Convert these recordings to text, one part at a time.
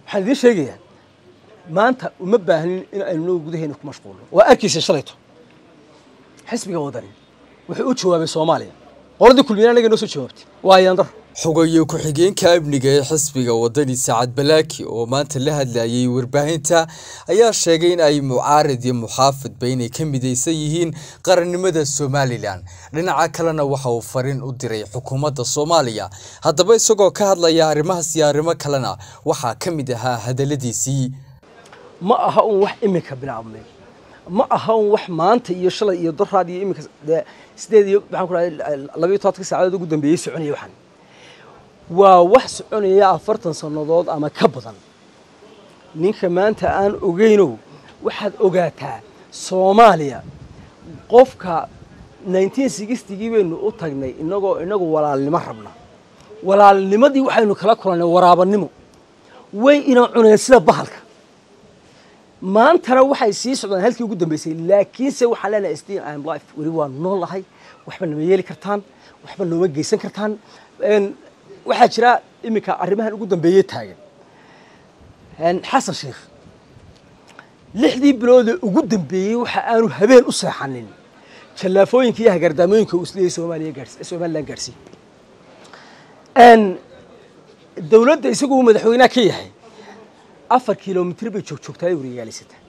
waxaan idiin sheegayaa maanta uma baahnin in aynu noo gudaheena ku mashquulno waa arkaysa shalayto xisbiga wadani wuxuu u jawaabay soomaaliya qoladii kulmiyana anaga noo soo jawaabtay waa yandar xogayo ku-xigeenka amniga ee xisbiga wadani sacad balaaki oo maanta la hadlayay warbaahinta ayaa sheegay in ay mucaarid iyo muxaafidba inay ka midaysan yihiin qarannimada somalilan dhinaca kalena waxa uu fariin u diray xukuumadda soomaaliya haddaba isagoo ka hadlaya arrimahaas iyo arrimo kalena waxaa ka mid ahaa hadaladiisii ma aha un wax iminka bilaabmay ma aha un wax maanta iyo shalay iyo doraad iyo iminka dee sideed iyo maxaan ku dhahay labayo tobanka saacadood ugu dambeeyey soconaya waxaan waa wax soconaya afartan sannadood ama ka badan ninka maanta aan ogeynow waxaad ogaataa soomaaliya qofka nineteen sixtigii baynu u tagnay inagoo inagu walaalnimo rabna walaalnimadii waxaynu kala kulannay waraabanimo way ina cuneen sida bahalka maantana waxay sii socdaan halkii ugu dambeysay laakiinse waxaan leenahay still am life weli waa noolahay waxba nama yeeli kartaan waxba nooma geysan kartaan waxaa jira iminka arrimahan ugu dambeeye taagan xasan sheikh lixdii biloodee ugu dambeeyey waxa aanu habeen u seexanin jallaafooyinka iyo hagaardaamooyinka uu isleeyay soomaaliya gaars somalilan gaarsiin dowladda isagu uu madaxweynaha ka yahay afar kilomitr bay joog joogtaa ay wariyaaleysataa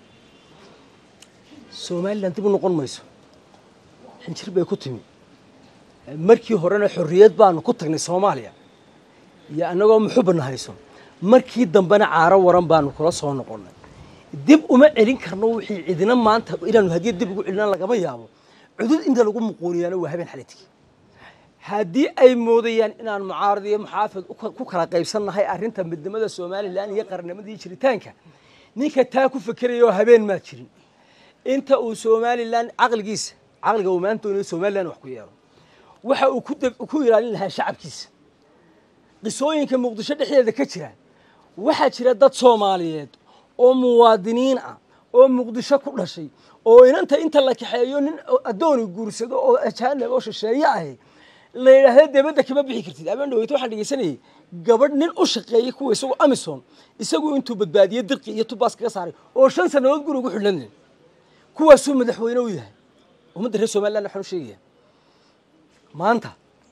somalilan dib u noqon mayso xinjir bay ku timi markii horena xorriyad baanu ku tagnay soomaaliya iyo annagoo muxubana hayso markii dambena caaro waran baanu kula soo noqonnay dib uma celin karno wixii cidina maanta inaanu haddii dib ugu celina lagama yaabo cudud inta lagu muquuniyaana waa habeen xalitigi haddii ay moodayaan inaan mucaarad iyo muxaafid ku kala qaybsannahay arrinta midnimada somalilan iyo qarnimadii jiritaanka ninka taa ku fekeraya oo habeen maa jirin inta uu somalilan caqligiisa caqliga uu maanta doonayo somalilan wax ku yeelo waxa uu ku ilaalin lahaa shacabkiisa qisooyinka muqdisho dhexdeeda ka jira waxaa jira dad soomaaliyeed oo muwaadiniin ah oo muqdisho ku dhashay oo inanta inta la kaxeeyo nin addooni guursado oo ajaanib oo shisheeye ahi la yidhaahda debadda kama bixi kartid abeen dhaweyto waxaan dhegeysanayay gabadh nin u shaqeeyey kuwa isagoo amison isagu intuu badbaadiyey dirqi iyo tubaas kaga saaray oo shan sannadood guri ugu xidhnanin kuwaasuu madaxweyne u yahay ummadda reer somaliland waxaan u sheegaya maanta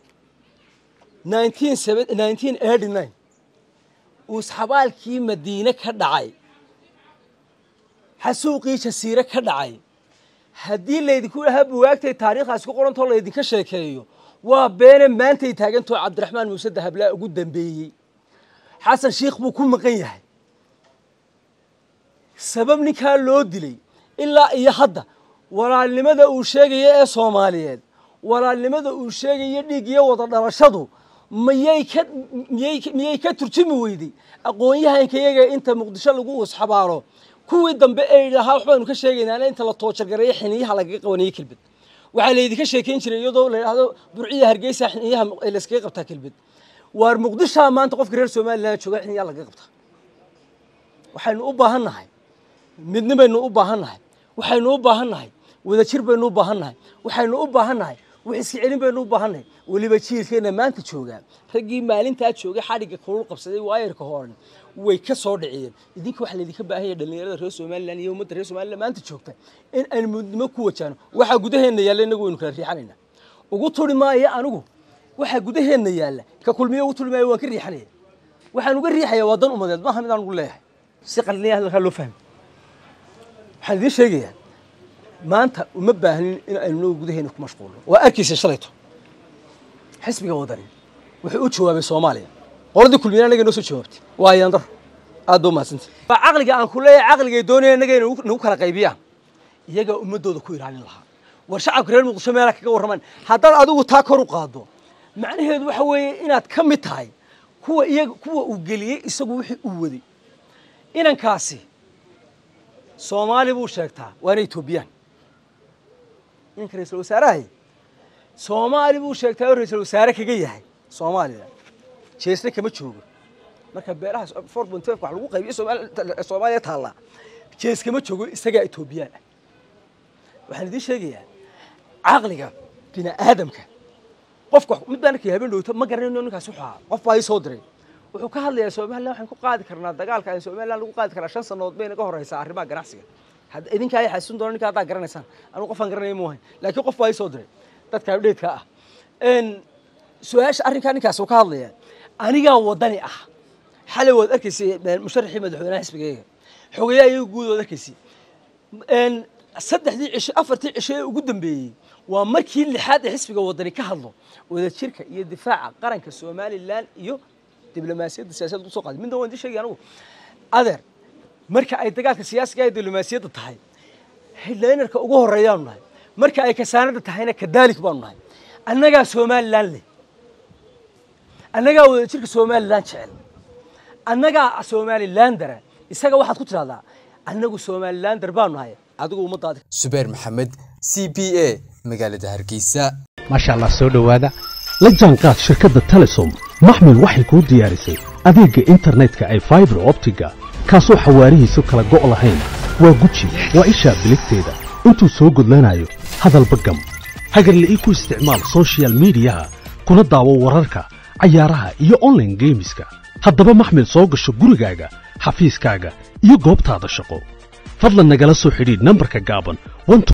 nineteen eighty nine uusxabaalkii madiine ka dhacay xasuuqii jasiire ka dhacay haddii laydinku dhahaa buwaagtay taariikhdaas ku qorantoo laydinka sheekeeyo waa beene maantay taagantoo cabdiraxmaan muuse dahablaa ugu dambeeyey xasan shiikh buu ku maqan yahay sabab ninkaa loo dilay ilaa iyo hadda walaalnimada uu sheegaya ee soomaaliyeed walaalnimada uu sheegayo dhiig iyo wada dhalashadu miyay ka miyay miyay ka turjumi weyday aqoon-yahanka iyaga inta muqdisho lagu usxabaalo kuwii dambe ee idhahaa waxbaanu ka sheegaynaana inta la toojargareeyo xiniyaha lagaga qabanayo kelbed waxaa laydinka sheekayn jiray iyadoo la yidhaahdo burciya hargeysa xiniyaha layskaga qabtaa kelbed waar muqdishaa maanta qofka reer somalilan jooga xiniyaha lagaga qabtaa waxaynu u baahan nahay midni baynu u baahan nahay waxaynu u baahan nahay wadajir baynu u baahan nahay waxaynu u baahan nahay wax iska celin baynu u baahan nahay weliba jiilkeena maanta joogaa raggii maalintaa joogay xadhigga kulul qabsaday waayarka horan way ka soo dhiciyeen idinka waxaa laydinka baahan yahay dhallinyarada reer somalilan iyo ummadda reer somalilan maanta joogta in aynu midnimo ku wajaano waxaa gudaheenna yaalla inagu waynu kala riixanaynaa ugu turi maayo anigu waxaa gudaheenna yaalla ka kulmiyo ugu turi maayo waan ka riixanaya waxaan uga riixayaa waa dan umadeed maaha mid aan ugu leeyahay si qaliniya hadalkaa loo fahmi waxaan idiin sheegayaa maanta uma baahnin in aynu noo gudaheena ku mashquulno waa arkaysa shalayto xisbiga wadani wuxuu u jawaabay soomaaliya qoladii kulmiyana anaga noo soo jawaabtay waa yandar aad ba umahadsanta waa caqliga aan ku leeyahay caqligay doonaya inaga nagu kala qaybiyaan iyagaa ummadooda ku ilaalin lahaa war shacabka reer muqdisho meelaa kaga warramaan haddaad adigu taa kor u qaado macnaheedu waxa weeye inaad ka mid tahay kuwa iyaga kuwa uu geliyey isagu wixii uu waday inankaasi soomaali buu sheegtaa waana etoobiyaan ninka ra-iisul wasaarahay soomaali buu sheegtaa oo ra-iisul wasaare kaga yahay soomaaliya jeesna kama joogo marka beelaha four point five wax lagu qaybiyo soomaaliya taallaa jees kama joogo isagaa etoobiyaan ah waxaan idiin sheegayaa caqliga bini aadamka qofka mid baan arkay habeen dhowto ma garanayno ninkaasi wuxuu ahaa qof baa ii soo diray wuxuu ka hadlayaa somalilan waxaan ku qaadi karnaa dagaalka aan somalilan lagu qaadi karnaa shan sannadood bay naga horeysaa arrimaha ganacsiga hadda idinka ay xasuusin doona ninka haddaa garanaysaan anigu qofaan garanaya mu ahayn laakiin qof baa ii soo diray dadka abdheedka ah su-aasha arrinkaa ninkaas uu ka hadlaya anigaa wadani ah xalay waad arkaysay musharaxii madaxweynaha xisbigayga xogayaa iyaga guud waad arkaysay saddexdii cisho afartii cisho ee ugu dambeeyey waa markii lixaad ee xisbiga wadani ka hadlo wadajirka iyo difaaca qaranka somalilan iyo diblomaasiyadda siyaasadda usoo qaaday midna waan idin sheegay anigu adeer marka ay dagaalka siyaasiga ee diblomaasiyadda tahay headlinerka ugu horeeyaanu nahay marka ay kasaanada tahayna kadaalik baanu nahay annagaa somalilan leh annagaa wadajirka somalilan jecel annagaa somalilandara isaga waxaad ku tidhahdaa annagu somalilander baanu nahay adigu ummadaadi subeer maxamed c b a magaalada hargeysa maasha allah soo dhowaada la jaanqaad shirkadda telesom maxmil waxay kuu diyaarisay adeegga internetka ay faibar optiga kaasoo xawaarihiisu kala go' lahayn waa guji waa ishaa biligteeda intuu soo gudlanayo hadalba gam hagarla'ii ku isticmaal sochial midiyaha kuna daawo wararka cayaaraha iyo onlaine geemiska haddaba maxmil soo gasho gurigaaga xafiiskaaga iyo goobtaada shaqo fadlan nagala soo xidhiidh nambarka gaaban